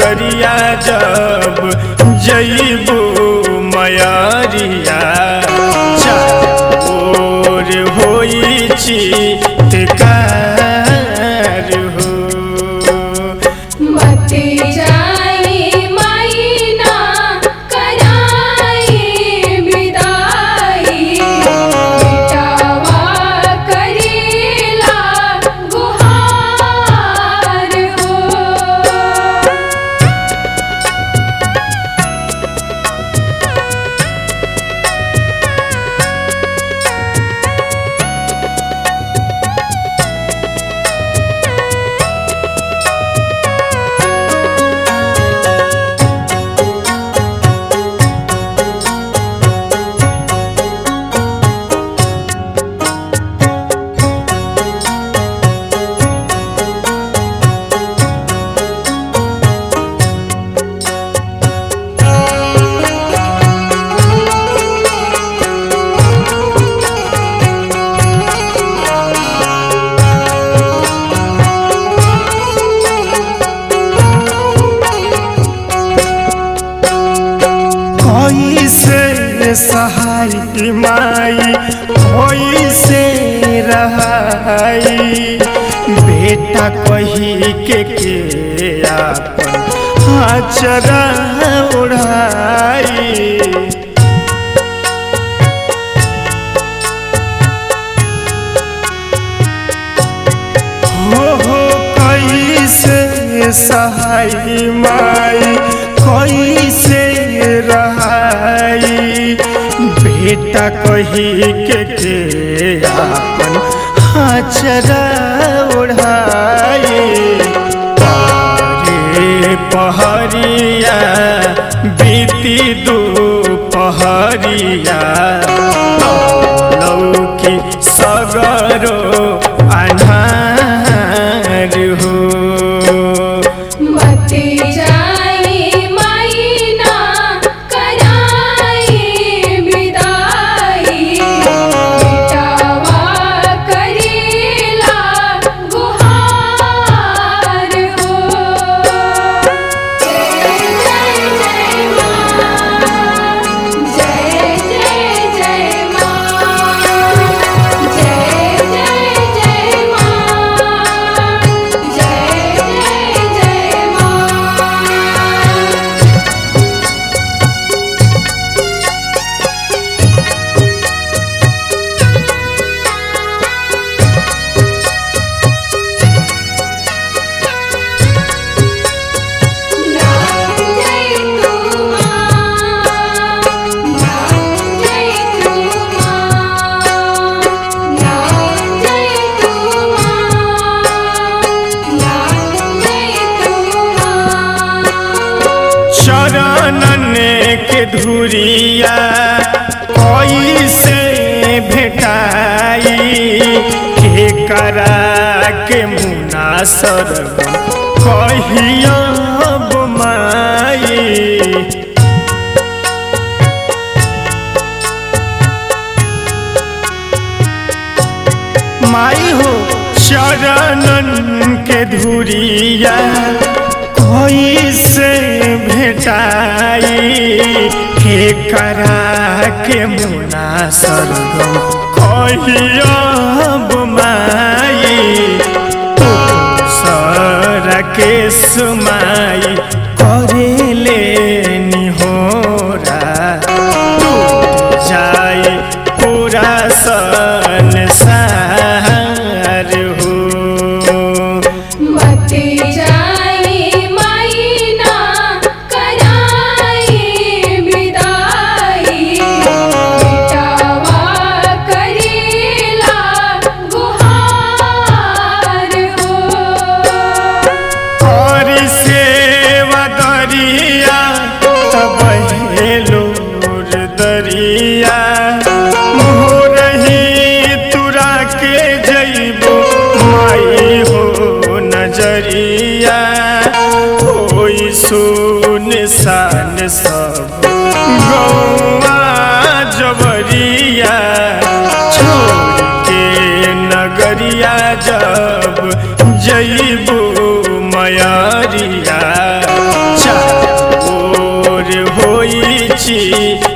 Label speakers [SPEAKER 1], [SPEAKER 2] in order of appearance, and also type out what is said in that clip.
[SPEAKER 1] नगरिया जब जईबू मयरिया चार होई चितकार हो
[SPEAKER 2] मत जाई मैना कराई विदाई बेटावा करेला गुहार हो
[SPEAKER 1] कैसे सहाय माई कैसे रहाई बेटा कही के के आपन आचरा उड़ाई हो हो कैसे सहाय माई कैसे रहाई बेटा कही के के आपन हाचरा ओढ़ाई पारे पहरिया बीती दो पहरिया लौकी सगरो अन्हार हो
[SPEAKER 2] मत जाई मैना कराई विदाई बेटावा करेला गुहार हो जय जय जय माँ जय जय जय माँ जय जय जय माँ जय जय जय माँ नाम जय तू माँ नाम जय तू माँ नाम जय तू माँ नाम जय तू माँ
[SPEAKER 1] चरणन के धुरिया कैसे भेटाई के करा के मुना सरगम कहिया माई माई हो चरणन के धुरिया कैसे भेटाई के करा के मुना सरगम कहिया माई सर के सुमाई करेले निहोरा टूट जाए पूरा संसार हो
[SPEAKER 2] मत जाई मैना कराई विदाई बेटावा करेला गुहार हो
[SPEAKER 1] और सेवा दरिया तब हेलोर दरिया मोरही तुरा के जइबो माई हो नजरिया होई सुन सान सब गौआ जबरिया छोड़ के नगरिया जब जइबू मयरिया पूछी